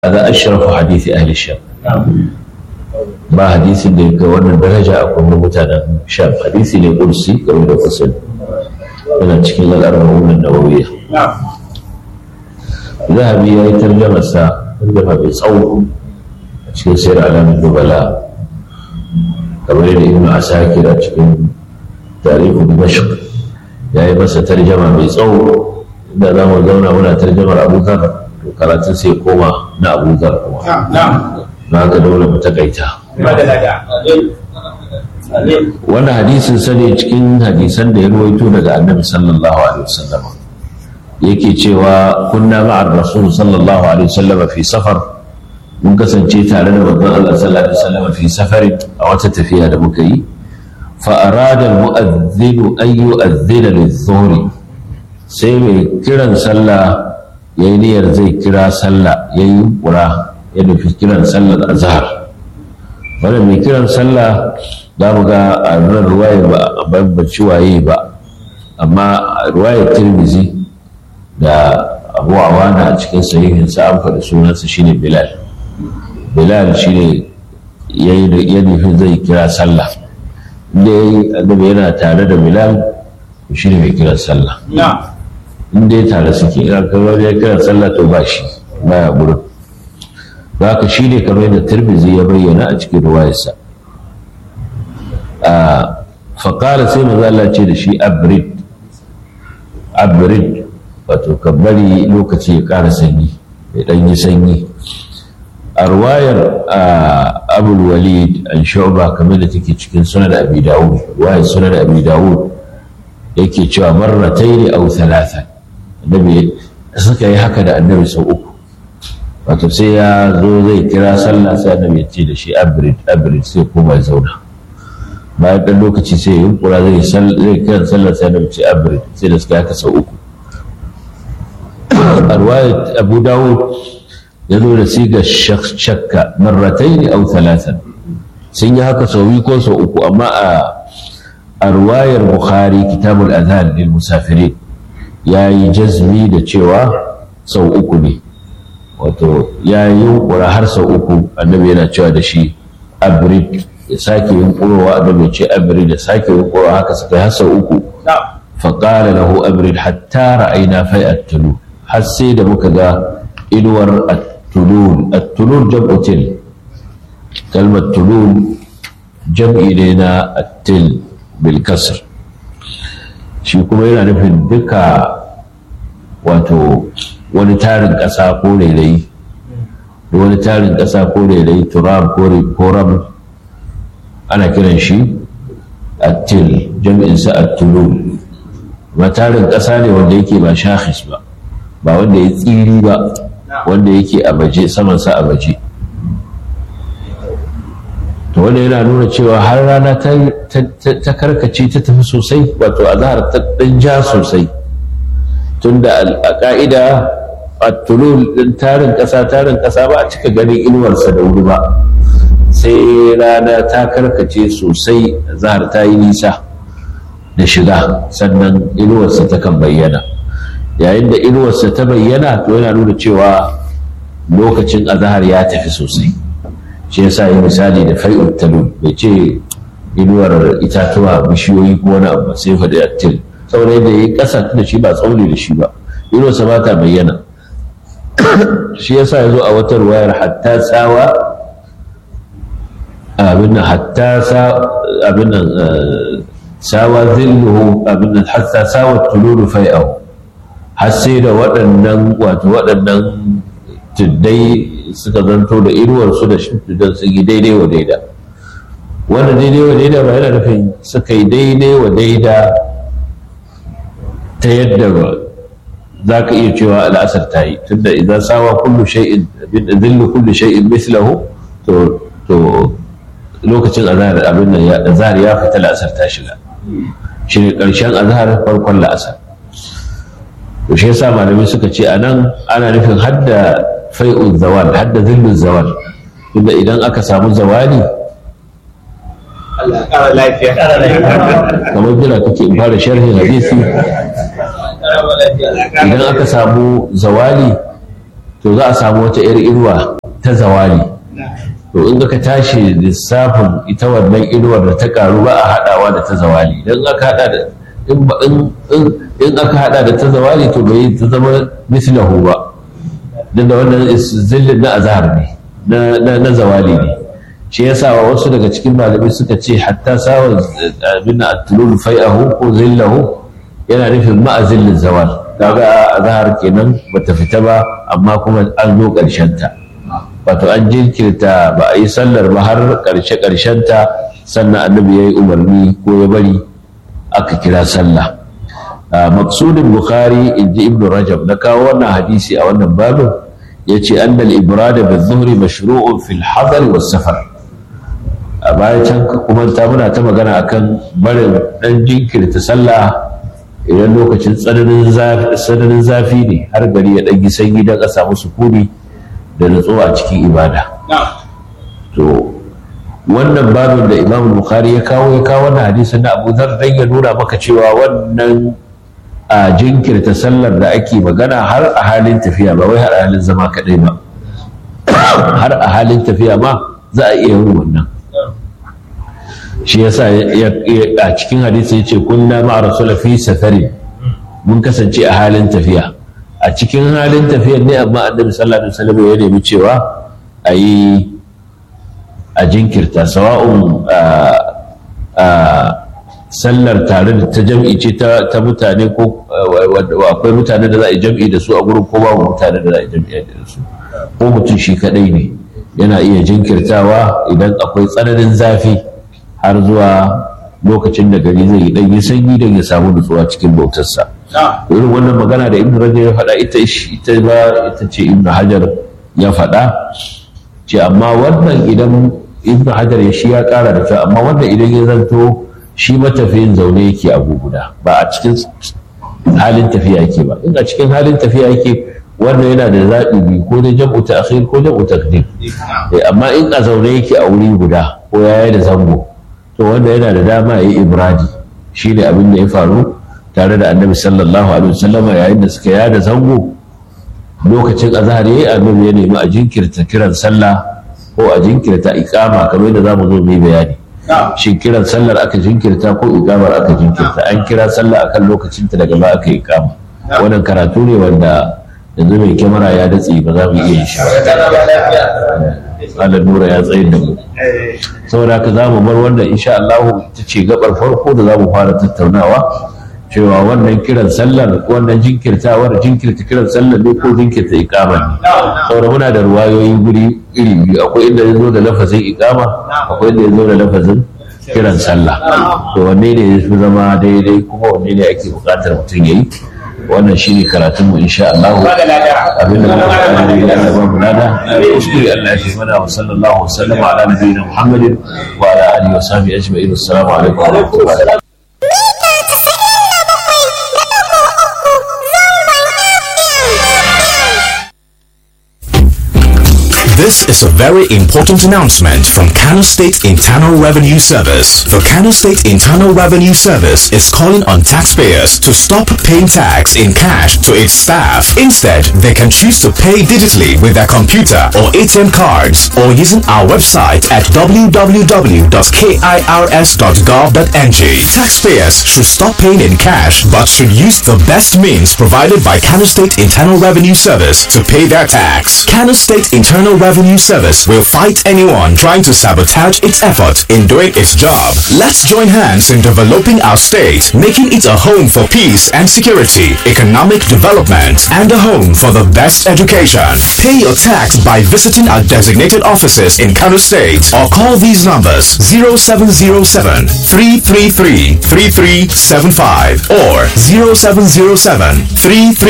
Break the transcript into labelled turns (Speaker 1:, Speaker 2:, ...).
Speaker 1: هذا أشرف حديث أهل الشام ba hadisin da ya kai wannan daraja a kuma mutanen sham hadisi ne kursi game da kusan yana cikin al'arwar nawawiya zahabi ya yi tarjamarsa tarjama mai tsawo a cikin sayar alamun dubala kamar yadda ibn asakir a cikin tarihin dimashq ya yi masa tarjama mai tsawo inda za mu zauna muna tarjamar abubakar to karatun sai koma na abubakar kuma na ga dole mu takaita wannan hadisin sane cikin hadisan da ya ruwaito daga annabi sallallahu alaihi wasallam yake cewa kunna ma'ar rasul sallallahu alaihi wasallam fi safar mun kasance tare da babban Allah sallallahu alaihi wasallam fi safarin a wata tafiya da muka yi fa arada al-mu'adhdhin an yu'adhdhina lidh-dhuhri sai mai kiran sallah yayi niyyar zai kira sallah yayi kura ya nufi kiran sallar azhar wannan mai kiran sallah za mu ga a nan ruwaya ba a bambanci waye ba amma ruwayar tirmizi da abu awana a cikin sahihinsa an faɗi sunansa shine bilal bilal shine ya nufi zai kira sallah inda ya yi annabi yana tare da bilal shine mai kiran sallah inda ya tare suke ina kamar ya kiran sallah to ba shi baya gurin ba ka shi ne kamar yadda tirmizi ya bayyana a cikin ruwayarsa faƙala sai maza Allah ce da shi abrid abrid wato ka bari lokaci ya ƙara sanyi ya ɗan yi sanyi a ruwayar abul walid an shu'ba kamar da take cikin sunan abi dawud ruwayar sunan abi dawud yake cewa marrataini aw thalatha annabi suka yi haka da annabi sau uku wato sai ya zo zai kira sallah sai annabi ya ce da shi abrid abrid sai kuma ya zauna bayan ɗan lokaci sai ya yunkura zai zai kiran sallah sai annabi ce abrid sai da suka haka sau uku a ruwayat abu dawud ya zo da siga shakka marratai aw talatan sun yi haka sau biyu ko sau uku amma a a ruwayar bukhari kitabul adhan lil musafirin ya yi jazmi da cewa sau uku ne wato ya yi yunkura har sau uku annabi yana cewa da shi abrid ya sake yunkurowa annabi ce abrid da sake yunkurowa haka suka yi har sau uku faƙala lahu abrid hatta ra'ayna fai'at tulu har sai da muka ga inuwar at-tulul at-tulul jam'u til kalmar tulul jam'i ne na at-til bil kasr shi kuma yana nufin duka wato wani tarin ƙasa ko rairayi wani tarin ƙasa ko rairayi turab ko ram ana kiran shi attil jam'insa attulul ma tarin ƙasa ne wanda yake ba shahis ba ba wanda ya tsiri ba wanda yake a baje samansa a baje to wanda yana nuna cewa har rana ta karkace ta tafi sosai wato azhar ta ɗan ja sosai tunda a ƙa'ida a tulul ɗin tarin ƙasa tarin ƙasa ba a cika ganin inuwarsa da wuri ba sai rana ta karkace sosai zahar ta yi nisa da shiga sannan inuwarsa ta kan bayyana yayin da inuwarsa ta bayyana to yana nuna cewa lokacin azahar ya tafi sosai shi yasa yi misali da fai'ut talul bai ce inuwar itatuwa bishiyoyi ko wani abu sai faɗi attil saboda yadda ya yi ƙasa da shi ba tsauni da shi ba inuwarsa ba ta bayyana shi yasa ya zo a wata ruwayar hatta tsawa abin nan hatta abin nan sawa zilluhu abin nan hatta sawa tululu fai'ahu har sai da waɗannan wato waɗannan tuddai suka zanto da inuwarsu da shimfidan su yi daidai wa daida wanda daidai wa daida ba yana nufin suka yi daidai wa daida ta yadda ba za ka iya cewa al'asar ta yi tunda idan sawa kullu shay'in zillu kullu shay'in mislahu to to lokacin azhar abin nan ya azhar ya fita la'asar ta shiga shine karshen azhar farkon la'asar to shi yasa malamai suka ce anan ana nufin hadda fai'ul zawal hadda zillul zawal inda idan aka samu zawali kamar jira kake in fara sharhin hadisi idan aka samu zawali to za a samu wata 'yar inuwa ta zawali to in ka tashi lissafin ita wannan inuwar da ta karu ba a haɗawa da ta zawali idan aka haɗa da in aka haɗa da ta zawali to bai ta zama mislahu ba don da wannan zillin na azhar ne na zawali ne shi yasa wa wasu daga cikin malamai suka ce hatta sawa abin atlul fai'ahu ko zillahu yana nufin ma'azillin zawal kaga azhar kenan bata fita ba amma kuma an zo ƙarshen ta wato an jinkirta ba a yi sallar ba har ƙarshe ƙarshen ta sannan annabi ya yi umarni ko ya bari aka kira sallah maksudin bukhari in ji ibnu rajab na kawo wannan hadisi a wannan babin ya ce annal ibrada bi zuhri mashru'un fil hadar was safar a baya can kuma ta muna ta magana akan barin dan jinkirta sallah idan lokacin tsananin zafi ne har gari ya ɗan sanyi don a samu sukuni da nutsuwa a cikin ibada to wannan babin da imam bukhari ya kawo ya kawo wannan hadisin na abu zar dan ya nuna maka cewa wannan a jinkirta sallar da ake magana har a halin tafiya ba wai har a halin zama kaɗai ba har a halin tafiya ma za a iya yin wannan shi yasa a cikin hadisi ya ce kunna ma'a rasula fi safari mun kasance a halin tafiya a cikin halin tafiyar ne amma annabi sallallahu alaihi wasallam ya nemi cewa a yi a jinkirta sawa'un sallar tare da ta jam'i ce ta mutane ko akwai mutane da za a yi jam'i da su a gurin ko babu mutane da za a yi jam'i da su ko mutum shi kadai ne yana iya jinkirtawa idan akwai tsananin zafi har zuwa lokacin da gari zai yi dan yi sanyi don ya samu nutsuwa cikin bautarsa irin wannan magana da ibnu rajab ya faɗa ita ita ba ita ce ibnu hajar ya faɗa ce amma wannan idan ibnu hajar ya shi ya ƙara da cewa amma wannan idan ya zanto shi matafiyin zaune yake abu guda ba a cikin halin tafiya yake ba in a cikin halin tafiya yake wannan yana da zaɓi biyu ko dai jam'u ta'khir ko jam'u taqdim amma in a zaune yake a wuri guda ko yaya da zango to wanda yana da dama ya yi ibradi shi ne abin da ya faru tare da annabi sallallahu alaihi wasallam yayin da suka yada zango lokacin azhar yayi annabi ya nemi a jinkirta kiran sallah ko a jinkirta iqama kamar yadda zamu zo mu yi bayani shin kiran sallar aka jinkirta ko iqamar aka jinkirta an kira sallah akan lokacin ta daga ba aka yi iqama wannan karatu ne wanda yanzu mai kyamara ya datse ba za mu iya yin shi ba nura ya tsayin da mu saboda haka za mu bar wannan insha Allah ita ce gabar farko da za mu fara tattaunawa cewa wannan kiran sallar wannan jinkirtawar jinkirta kiran sallar ne ko jinkirta ikama ne saboda muna da ruwayoyi guri iri biyu akwai inda ya zo da lafazin ikama akwai inda ya zo da lafazin kiran sallah to wanne ne ya fi zama daidai kuma wanne ne ake buƙatar mutum ya yi wannan shi ne karatunmu insha Allah abinda muka faɗa da ya Allah ba mu nada kuskure Allah ya fi mana wa sallallahu wa sallama ala nabiyina Muhammadin wa ala alihi wa sahbihi ajma'in assalamu alaikum wa rahmatullahi
Speaker 2: This is a very important announcement from Kano State Internal Revenue Service. The Kano State Internal Revenue Service is calling on taxpayers to stop paying tax in cash to its staff. Instead, they can choose to pay digitally with their computer or ATM cards or using our website at www.kirs.gov.ng. Taxpayers should stop paying in cash but should use the best means provided by Kano State Internal Revenue Service to pay their tax. Kano State Internal Revenue Service will fight anyone trying to sabotage its effort in doing its job. Let's join hands in developing our state, making it a home for peace and security, economic development, and a home for the best education. Pay your tax by visiting our designated offices in Kano State or call these numbers 0707 333 3375 or 0707 333